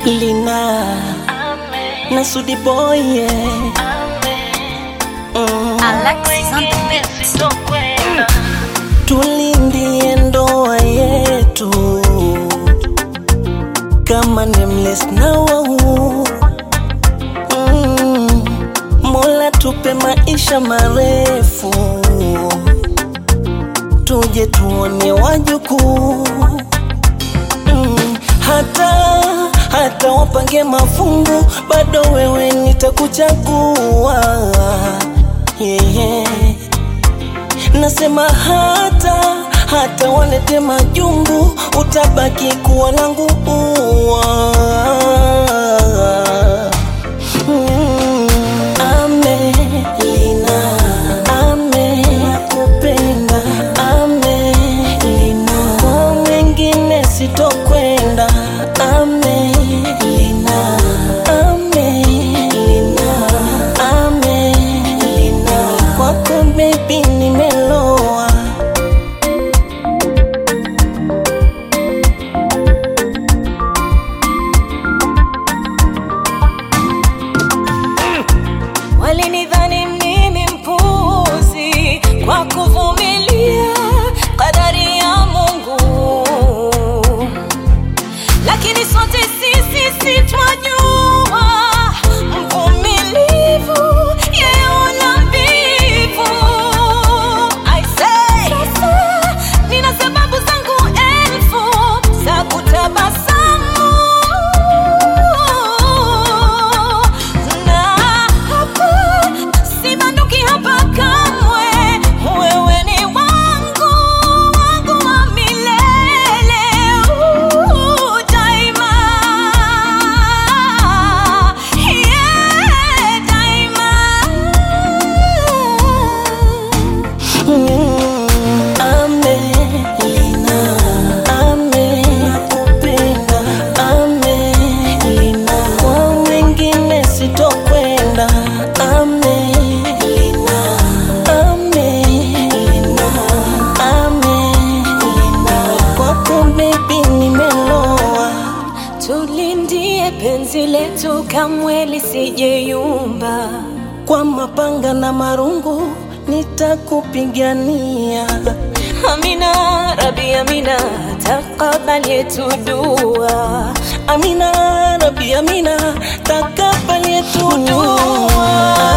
Lina na Sudi Boy yeah. mm. Alexis on the beat. Tulindie ndoa yetu kama nameless na wau mm. Mola tupe maisha marefu tuje tuone wajukuu mm. Hata hata wapange mafungu bado wewe nitakuchagua yeah, yeah. Nasema hata hata walete majungu, utabaki kuwa langu ua. Mm, ame Lina, ame nakupenda, ame Lina, kwa mwingine sitokwenda, ame Lina, ame Lina, ame Lina, kwako baby nimeloa. Walinidhani mimi mpuzi kwa kuvumilia kadari ya Mungu, lakini sote sisi si twajua mvumilivu yeye una mbivu. I say, sasa nina sababu zangu elfu za kutabasamu na hapa sibanduki hapa kamwe, wewe ni wangu wangu wa milele uh, daima yeah, daima Mm, ame Lina, ame nakupenda, ame Lina, kwa mwingine sitokwenda, ame Lina, ame Lina, ame Lina, kwako baby nimeloa. tulindie penzi letu kamwe lisijeyumba. kwa mapanga na marungu nitakupigania. Amina, Rabi Amina, takabali yetu dua. Amina, Rabi Amina, takabali yetu Dua.